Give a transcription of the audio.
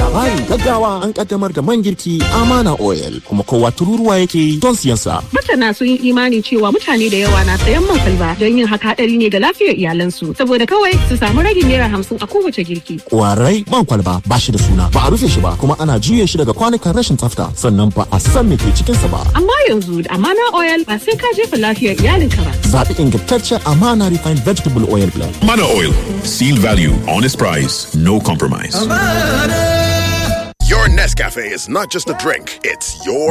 Labarin gaggawa an kaddamar da man girki Amana Oil kuma kowa tururuwa yake don siyan sa. Masana sun yi imani cewa mutane da yawa na sayan man kwalba don yin haka hadari ne ga lafiyar iyalansu saboda kawai su samu ragin naira hamsin a kowace girki. Kwarai man kwalba ba shi da suna ba a rufe shi ba kuma ana juye shi daga kwanukan rashin tsafta sannan ba a san me ke cikinsa ba. Amma yanzu da Amana Oil ba sai ka jefa lafiyar iyalinka ba. Zaɓi ingantaccen Amana Refined Vegetable Oil Blend. Mana Oil. Seal value, honest price, no compromise. Your Nescafe is not just a drink, it's your